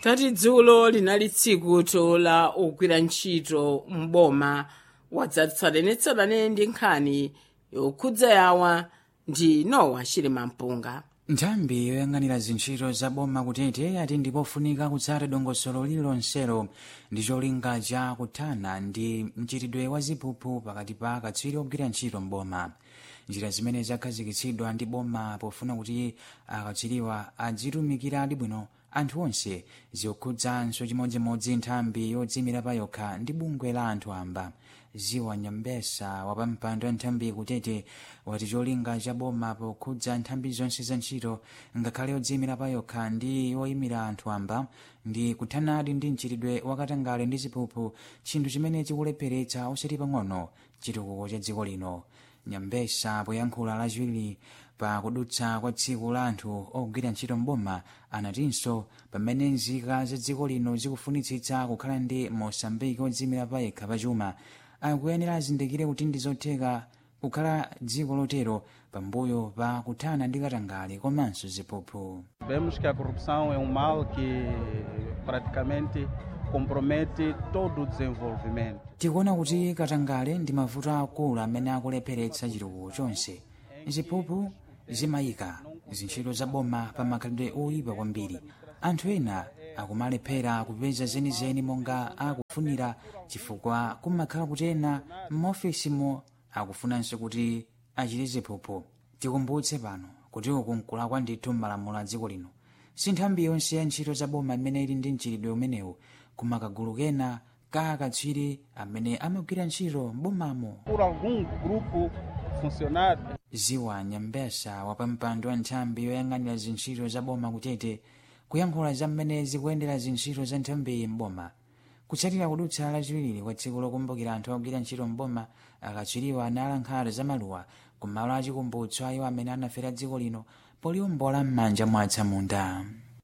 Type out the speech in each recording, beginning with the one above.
tati dzulo linali tsiku la ogwira ntchito m'boma wadzatsatanetsatane ndi nkhani yokhudza yawa ndi nowa chilima mpunga nthambi yoyang'anira zintchito za boma kutete ati ndipofunika kutsata dongosolo lililonselo ndi cholinga cha kuthana ndi mchitidwe wa ziphuphu pakati pa akatswiri ogwira ntchito m'boma njira zimene zakhazikitsidwa ndi boma pofuna kuti akatswiriwa adzitumikiradi bwino anthu onse zikukhudzanso chimodzimodzi nthambi yodzimira pa yokha ndi bungwe la anthu amba ziwa nyambesa wapampando wa nthambi kutete wati cholinga cha boma pokhudza nthambi zonse za ntchito ngakhale yodzimira pa yokha ndi yoyimira anthu amba ndi kuthanadi ndi mchitidwe wakatangale ndi ziphuphu chinthu chimene chikulepheretsa osati pang'ono chitukuko cha dziko lino nyambesa poyankhula lachiwiri pa kudutsa kwa tsiku la anthu ogwira ntchito mboma anatinso pamene nzika za dziko lino zikufunitsitsa kukhala ndi mosambiki odzimira pa yekha pachuma akuyenera azindikire kuti ndi zotheka kukhala dziko lotero pambuyo pa kuthana ndi katangale komanso ziphuphu Vemos que a corrupção é um mal que praticamente compromete todo o desenvolvimento. tikuona kuti katangale ndi mavuto akulu amene akulepheretsa chitukuko chonse ziphuphu zimayika zintchito za boma pa makhalidwe oyipa kwambiri anthu ena akumalephera kupeza zenizeni monga akufunira chifukwa kumakhala kuti ena m'maofisimo akufunanso kuti achite ziphuphu tikumbutse pano kuti uku nkulakwa ndithu m'malamulo a dziko lino si nthambi yonse ya ntchito za boma imene ili ndi mchitidwe umenewu koma kagulu kena ka akatswiri amene amagwira ntchito m'bomamo Por algum grupo funcionário ziwa nyambesa wapampando wa nthambi yoyang'anira zintchito za boma kutete kuyankhula za mmene zikuyendera zintchito za nthambiyi m'boma kutsatira kudutsa lachiwiri kwa tsiku lokumbukira anthu ogwira ntchito m'boma akatswiriwa analankhalo za maluwa kumalo achikumbutso ayo amene anafera dziko lino poliwombola m'manja mwa atsamunda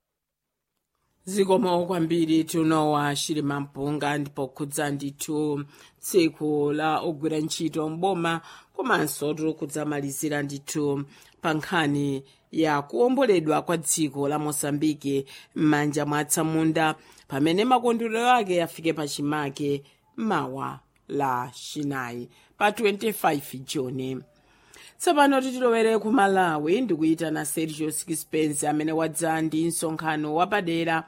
zikomo kwambiri tunowa chilima mpunga ndipo khudza ndithu tsiku la ogwira ntchito mboma komanso tikudzamalizira ndithu pa nkhani ya kuwomboledwa kwa dziko la mosambiki m'manja mwa atsamunda pamene makondwerero ake afike pachimake mawa la chinayi pa 25 juni tsopano titilowere ku malawi ndikuyitana sergio sixpence amene wadza ndi msonkhano wapadera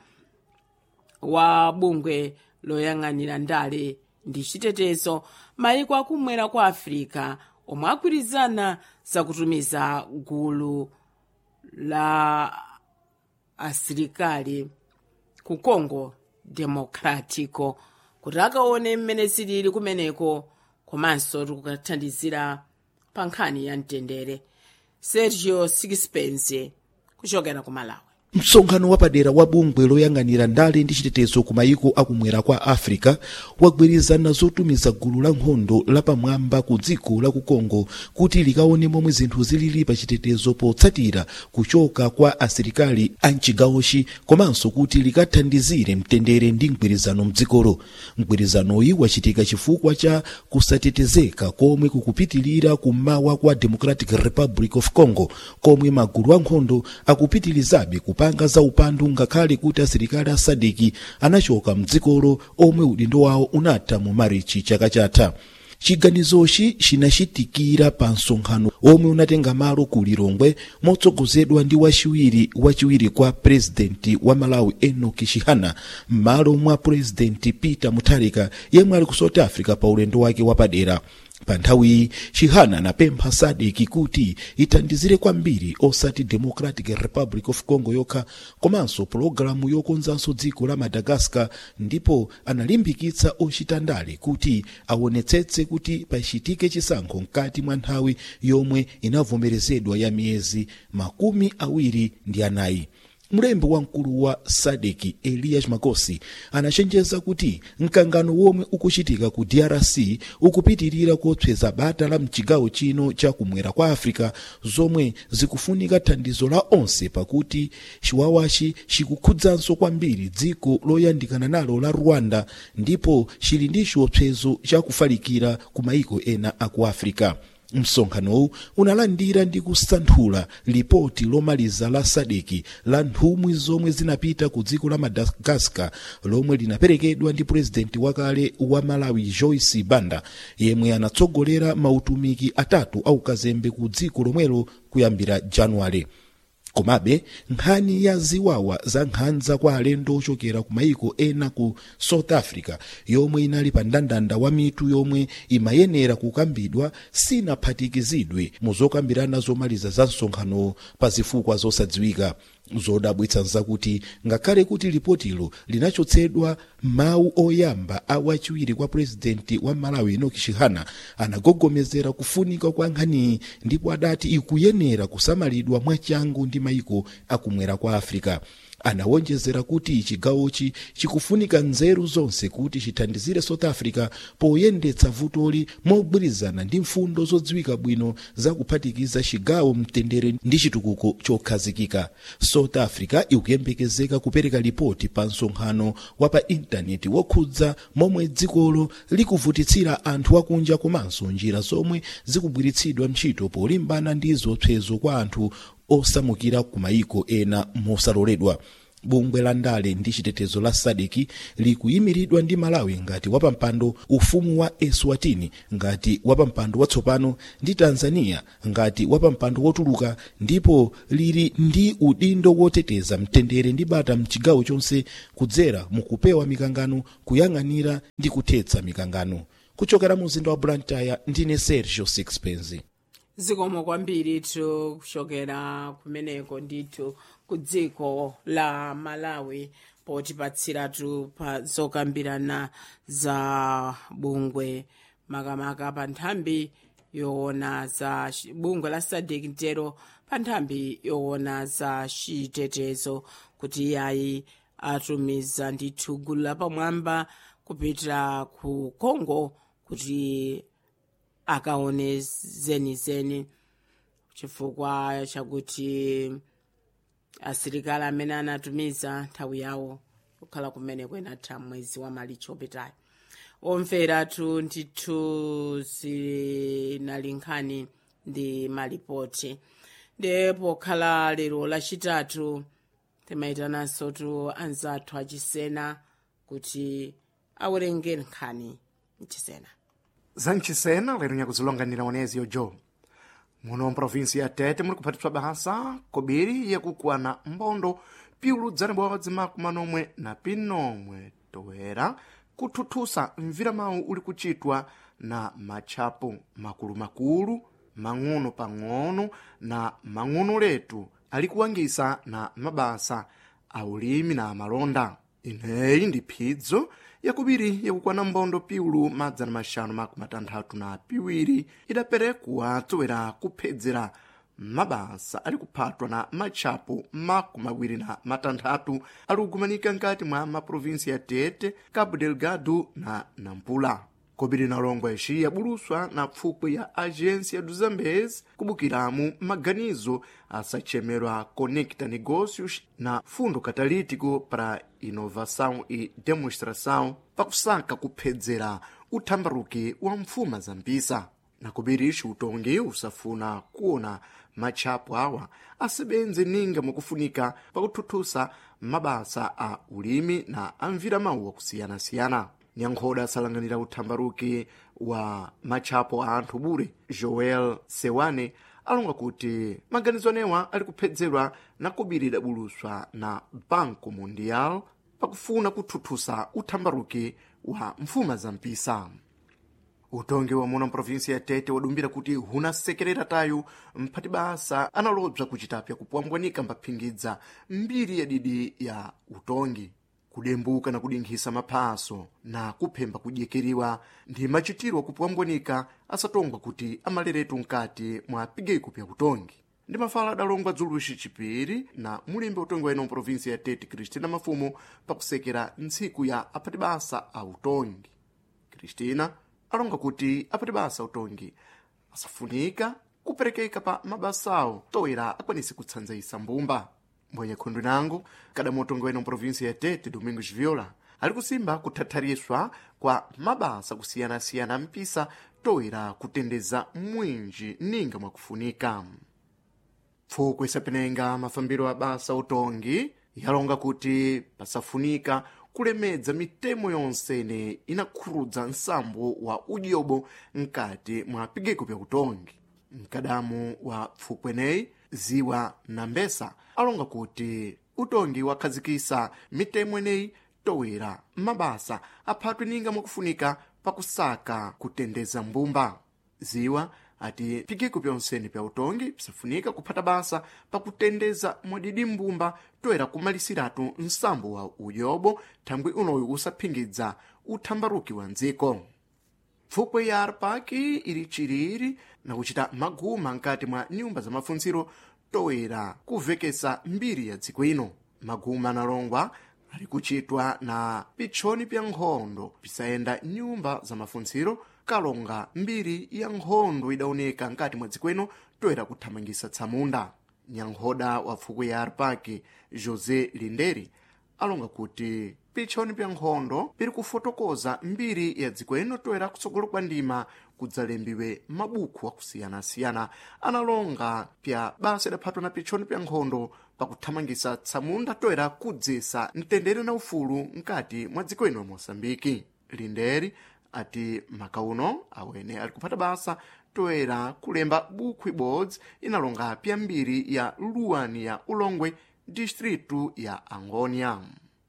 wa bungwe loyang'anira ndale ndi chitetezo mayiko akumwera kwa afirika omwe agwirizana zakutumiza gulu la asilikali ku congo democratico kuti akaone mmene zilili kumeneko komanso tikukathandizira pa nkhani ya mtendere sergio sixpence kuchokera ku malawi msonkhano wapadera wa bungwe loyang'anira ndale ndi chitetezo ku mayiko akumwera kwa africa wagwirizana zotumiza gulu la nkhondo lapamwamba ku dziko la ku congo kuti likaone momwe zinthu zilili pa chitetezo potsatira kuchoka kwa asilikali a mchigawochi komanso kuti likathandizire mtendere ndi mgwirizano mdzikolo mgwirizanoyi wachitika chifukwa cha kusatetezeka komwe kukupitilira kummawa kwa democratic republic of congo komwe magulu ankhondo akupitilizabe kupanga za upandu ngakhale kuti asilikali a sadiki anachoka mdzikolo omwe udindo wawo unatha mu marichi chaka chatha chiganizochi chinachitikira pa msonkhano omwe unatenga malo ku lilongwe motsogozedwa ndi wachiwiri wachiwiri kwa purezidenti wa malawi enoki chihana m'malo mwa purezidenti peter mutharika yemwe ali ku south africa pa ulendo wake wapadera pa nthawiyi chihana anapempha sadeki kuti ithandizire kwambiri osati democratic republic of congo yokha komanso pologalamu yokonzanso dziko la madagascar ndipo analimbikitsa ochita ndale kuti aonetsetse kuti pachitike chisankho mkati mwa nthawi yomwe inavomerezedwa ya miyezi makumi awiri ndi anayi mlembi wamkulu wa sadeki elias magosi anachenjeza kuti mkangano womwe ukuchitika ku drc ukupitirira kotsweza bata la mchigawo chino cha kumwera kwa africa zomwe zikufunika thandizo la onse pakuti chiwawachi chikukhudzanso kwambiri dziko loyandikana nalo la rwanda ndipo chili ndi chiopsezo chakufalikira ku mayiko ena aku africa msonkhanowu unalandira ndi kusanthula lipoti lomaliza la sadeki la nthumwi zomwe zinapita ku dziko la madagascar lomwe linaperekedwa ndi purezidenti wakale wa malawi joyce banda yemwe anatsogolera mautumiki atatu aukazembe ku dziko lomwelo kuyambira januwale komabe nkhani ya ziwawa za nkhanza kwa alendo ochokera ku mayiko ena ku south africa yomwe inali pa mndandanda wa mitu yomwe imayenera kukambidwa sinaphatikizidwe mu zokambirana zomaliza za msonkhano pa zifukwa zosadziwika zodabwitsa nzakuti ngakhale kuti lipotilo linachotsedwa mawu oyamba a wachiwiri kwa purezidenti wa malawi enoki chihana anagogomezera kufunika kwa nkhaniyi ndipo adati ikuyenera kusamalidwa mwachangu ndi mayiko akumwera kwa africa anawonjezera kuti chigawochi chikufunika nzeru zonse kuti chithandizire south africa poyendetsa vutoli mogwirizana ndi mfundo zodziwika bwino zakuphatikiza chigawo mtendere ndi chitukuko chokhazikika south africa ikuyembekezeka kupereka lipoti pa msonkhano wa pa intaneti wokhudza momwe dzikolo likuvutitsira anthu akunja komanso njira zomwe zikugwiritsidwa ntchito polimbana ndi zopsezo kwa anthu osamukira ku mayiko ena mosaloledwa bungwe la ndale ndi chitetezo la sadeki likuyimiridwa ndi malawi ngati wapampando ufumu wa eswatini ngati wapampando watsopano ndi tanzania ngati wapampando wotuluka ndipo lili ndi udindo woteteza mtendere ndi bata mchigawo chonse kudzera mukupewa mikangano kuyang'anira ndi kuthetsa mikangano kuchokera mu mzinda wa blantyre ndine sergio sixpence zikomo kwambiri tu kuchokera kumeneko ndithu ku dziko la malawi potipatsiratu pa zokambirana za bungwe makamaka pa nthambi yoona za chi- bungwe la sadek mtero pa nthambi yoona za chitetezo kuti iyayi atumiza ndithu gulu lapamwamba kupita ku congo kuti akaone zenizeni chifukwa chakuti asilikali amene anatumiza nthawi yawo kukhala kumene kwenatha mwezi wa malichi opitayo omveratu ndithu zinali nkhani ndi malipoti ndi pokhala lero lachitatu timayitananso tu anzathu achisena kuti awerenge nkhani mchisena zanchisena lero nyakuzilonganira onezi jo muno mprovinsi ya tete muli kuphatiswa basa kobiri yakukwana mbondo piulu dzanibodzi makumanomwe na pinomwe toera kuthuthusa mvira mawu uli kuchitwa na matchapo makulu-makulu mang'ono pang'ono na mang'ono letu ali kuwangisa na mabasa a ulimi na malonda ineyi ndi phidzo yakubiri yakukwana mbondo piulu madzana maxanu makumi matanthatu na piwiri idaperekwa tsowera kuphedzera mabasa ali kuphatwa na matchapo makumi awiri na matanthatu ali kugumanika nkati mwa maprovinsi ya tete cabo delgado na nampula kobiri na longwa ixi yabuluswa na pfupwe ya agência do zambezi kubukiramu maganizo asachemerwa conecta negócios na fundo catalítico para inovação e demonstração pakusaka kuphedzera uthambaruki wa mfuma za mpisa na kobiri ixi utongi usafuna kuona matchapo awa asebenze ninga mwakufunika pakuthuthusa mabasa a ulimi na amvira mawu akusiyana-siyana nyankhoda asalanganira uthambaruki wa matchapo a anthu bure joel sewane alonga kuti maganizo anewa ali kuphedzerwa na kobiri idabuluswa na banco mundial pakufuna kuthuthusa uthambaruki wa mfuma za mpisa utongi wa muno mprovinsi ya tete wadumbira kuti hunasekerera tayu mphati basa analobza kuchitapya kupwambwanika mbaphingidza mbiri ya didi ya utongi kudembuka na kudinkhisa maphaso na kuphemba kudyekeriwa ndi machitiro kupwambwanika asatongwa kuti amaleretu mkati mwa pigeiko pya utongi ndi mafala adalongwa dzuluxi chipiri na mulimbi utongi wa ino mprovinsi ya tete kristina mafumo pakusekera ntsiku ya aphati basa a utongi kristina alonga kuti aphati basa utongi asafunika kuperekeka pa mabasawo toera akwanise kutsanzayisa mbumba mbwenye khundu nango kadamu utongi wa ino mprovinsi ya tete domingos viola ali kusimba kuthathariswa kwa mabasa kusiyanasiyana mpisa toera kutendeza mwinji ninga mwakufunika pfuko isapenenga mafambiro a basa utongi yalonga kuti pasafunika kulemedza mitemo yonsene inakhurudza nsambo wa udyobo mkati mwa pigeko pya utongi mkadamu wa pfukweneyi ziwa na mbesa alonga kuti utongi wakhazikisa mitemo ineyi towera mabasa aphatwe ninga mwakufunika pakusaka kutendeza mbumba ziwa ati pigiko pyonsene pya utongi psafunika kuphata basa pakutendeza mwadidi mbumba toera kumalisiratu nsambo wa uyobo thangwi unoyu usaphingidza uthambaruki wa ndziko pfukwe ya arpaki ili chiriri na kuchita maguma nkati mwa nyumba za mafunziro toera kuvekesa mbiri ya dziko ino maguma analongwa ali kuchitwa na pitchoni pya nkhondo pisayenda nyumba za mafunziro kalonga mbiri ya nkhondo idawoneka nkati mwa dziko ino toera kuthamangisa tsamunda nyankhoda wa pfukwe ya arpaki josé linderi alonga kuti pitchoni pya nkhondo piri kufotokoza mbiri ya dziko ino toera kutsogolo kwa ndima kudzalembiwe mabuku akusiyana-siyana analonga pya basa idaphatwa na pitchoni pya nkhondo pakuthamangisa tsamunda toera kudzesa mtendere na ufulu nkati mwa dziko ino la moçambike linderi ati makauno awene ali kuphata basa toera kulemba buku ibodzi inalonga pya mbiri ya luwani ya ulongwe distritu ya angônia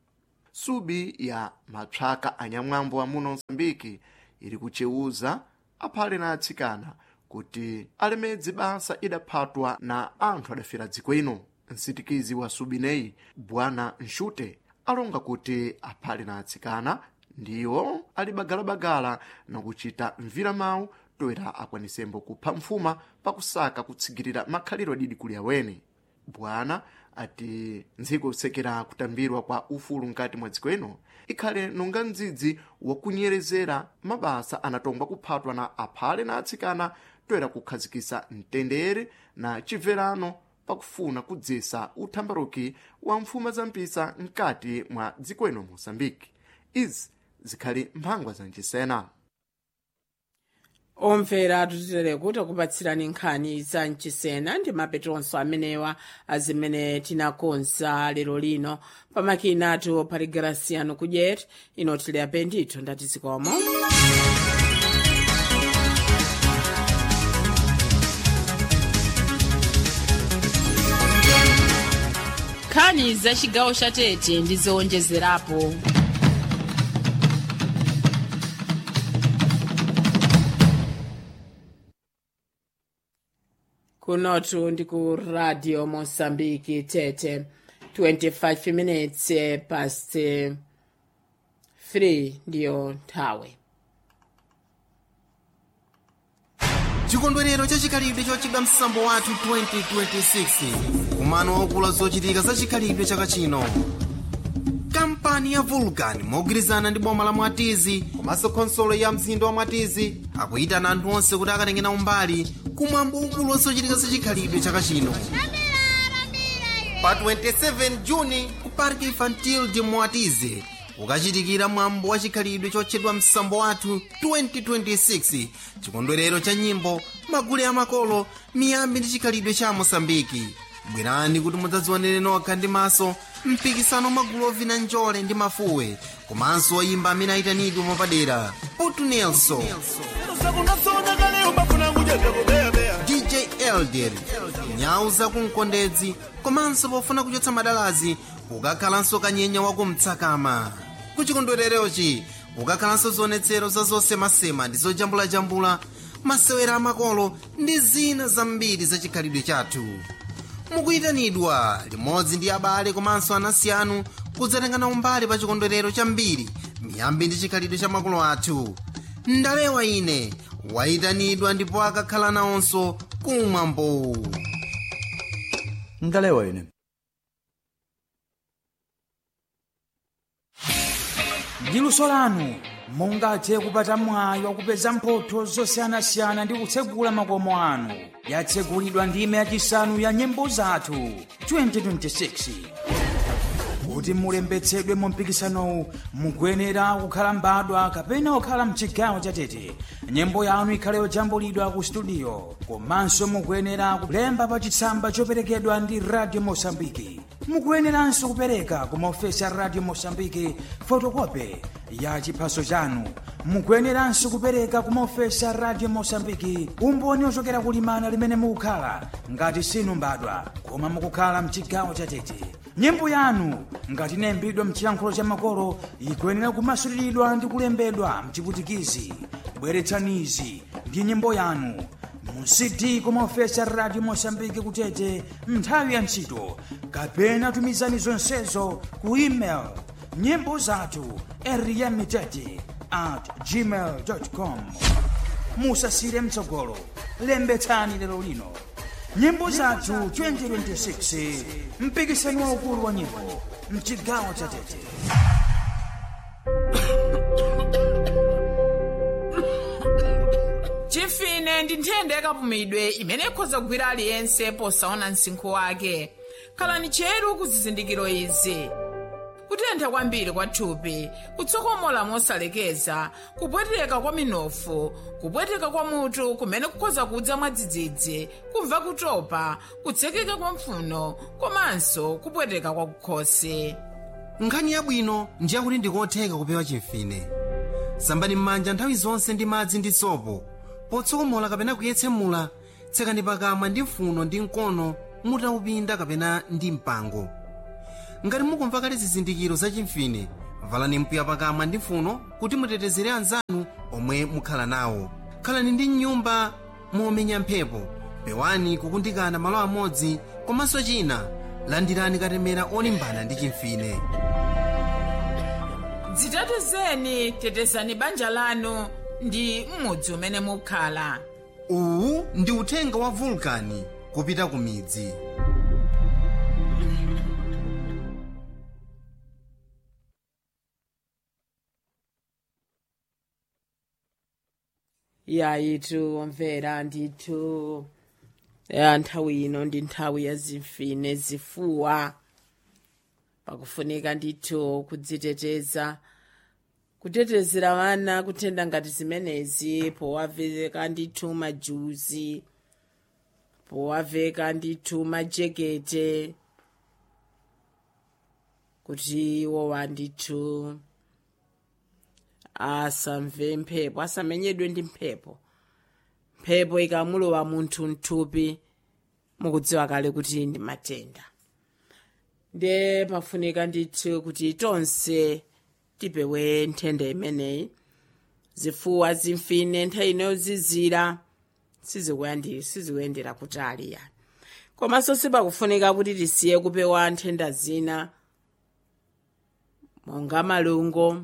subi ya mapsaka anyamwambo amuno msambiki ili kucheuza aphale na atsikana kuti alemedze basa idaphatwa na anthu adafera dziko ino msitikizi wa subineyi bwana nxute alonga kuti aphale na atsikana ndiwo ali bagalabagala na kuchita mvira mawu toera akwanisembo kupha mfuma pakusaka kutsigirira makhaliro adidi kuli awene bwana ati ndziko kusekera kutambirwa kwa ufulu nkati mwa dziko ino ikhale nonga mdzidzi wakunyerezera mabasa anatongwa kuphatwa na aphale na atsikana toera kukhazikisa mtendere na chibverano pakufuna kudzesa uthambaruki wa mfuma za mpisa nkati mwa dziko ino moçambike izi zikhali mphangwa zancisena omvera tutitere kuti akupatsirani nkhani za mchisena ndi mapetonso amenewa azimene tinakonza lero lino pamakina atu pali grasiano kudyeti inotile apendito ndati zikomo nkhani za chigawo cha tete ndi zowonjezerapo kunotu ndi ku radio mosambiki tete 25 minutes past 3 ndiyo nthawi chikondwerero chachikhalidwe chochedwa msambo wathu 2026 kumano waukulu zochitika za chikhalidwe chaka chino kampani ya vulcan mogwirizana ndi boma la mwatizi komanso khonsolo ya mzinda wa mwatizi akuyitana anthu onse kuti akatenge nawo mbali kumwambo waukulu wa zochitika za chikhalidwe chaka chino pa 27 juni ku park infantil de mwatizi ukachitikira mwambo wa chikhalidwe chotchedwa msambo wathu 2026 chikondwerero cha nyimbo magule amakolo miyambi ndi chikhalidwe cha mosambiki bwerani kuti mudzadzionere nokha ndi maso mpikisano magulu ovina njole ndi mafuwe komanso oyimba amene ayitanidwe mwapadera putu nelson dj elder nyau zakumkondedzi komanso pofuna kuchotsa madalazi ukakhalanso kanyenya wakumtsakama kuchikondwererochi ukakhalanso zionetsero za zosemasema ndi zojambulajambula masewera amakolo ndi zina zambiri za chikhalidwe chathu mukuyitanidwa limodzi ndi abale komanso anansi anu kudzatengana umbali pa chikondwerero chambiri miyambi ndi chikhalidwe cha makolo athu ndalewa ine wayitanidwa ndipo akakhala nawonso kumwambo ndalewa ine ndi luso lanu mungathe kupata mwayi wakupeza mphotho zosiyanasiyana ndi kutsegula makomo anu yatsegulidwa ndime yachisanu ya nyimbo zathu 2026 kuti mulembetsedwe mu mpikisanowu mukuyenera kukhala mbadwa kapena kukhala mchigawo chatete nyimbo yanu ikhale yojambulidwa ku studio komanso mukuyenera kulemba pa chitsamba choperekedwa ndi radio mosambiki mukuyeneranso kupereka ku maofesi a radio mosambiki fotokope ya chiphaso chanu mukuyeneranso kupereka ku maofesi a radio mosambiki umboni ochokera kulimana limene mukukhala ngati sinu mbadwa koma mukukhala mchigawo chatete nyimbo yanu ngati inayimbidwa mchiyankhulo cha makolo ikuyenera kumasuliridwa ndi kulembedwa mchiputikizi bweretsanizi ndi nyimbo yanu mu cd kumaofesi a radio mosambiki kutete nthawi ya ntchito kapena tumizani zonsezo ku email nyimbo zathu eriyamitete at gmail com musasire mtsogolo lembetsani lero lino nyimbo zathu 2026 mpikisano waukulu wa nyimbo mchigawo cha tete chimfine ndi nthenda yakapumidwe imene ikhoza kugwira aliyense posaona msinkhu wake khalani cheru ku zizindikiro izi kutentha kwambiri kwa thupi kutsokomola mosalekeza kupweteka kwa minofu kupweteka kwa mutu kumene kukhoza kudza mwadzidzidzi kumva kutopa kutsekeka kwa mphuno komanso kupweteka kwa kukhosi nkhani yabwino ndiye kuti ndikotheka kupewa chimfine sambani m'manja nthawi zonse ndi madzi ndi sopo potsokomola kapena kuyetsemula tsekani pakamwa ndi mphuno ndi mkono mutaupinda kapena ndi mpango ngati mukumva kale zizindikiro za chimfine valani mpiya pakamwa ndi mphuno kuti mutetezere anzanu omwe mukhala nawo khalani ndi nyumba momenya mphepo pewani kukundikana malo amodzi komanso china landirani katemera olimbana ndi chimfine dzitetezeni tetezani banja lanu ndi m'mudzi umene mukhala uwu ndi uthenga wa vulkani kupita ku midzi yayitu mvera ndithu ya nthawi ino ndi nthawi ya zimfine zifuwa pakufunika ndithu kudziteteza kutetezera vana kutenda ngati zimenezi powaveka ndithu majuzi powaveka ndithu majekete kuti iwowa ndithu asamve mphepo asamenyedwe ndi mphepo mphepo ikamulowa munthu mthupi mukudziwa kale kuti ndi matenda nde pafunika ndithu kuti tonse tipewe nthenda imeneyi zifuwa zimfine nthawi inozizira sizikuyandi sizikuyendera kutali yani komanso sipakufunika kuti tisiye kupewa nthenda zina monga malungo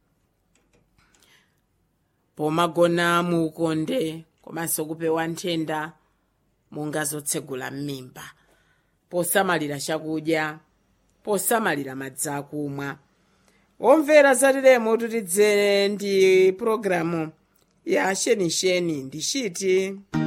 pomagona muukonde komanso kupewa nthenda monga zotsegula m'mimba posamalira chakudya posamalira madzi akumwa omvera zatilemo tutidzere ndi pulogalamu ya shenisheni ndi chiti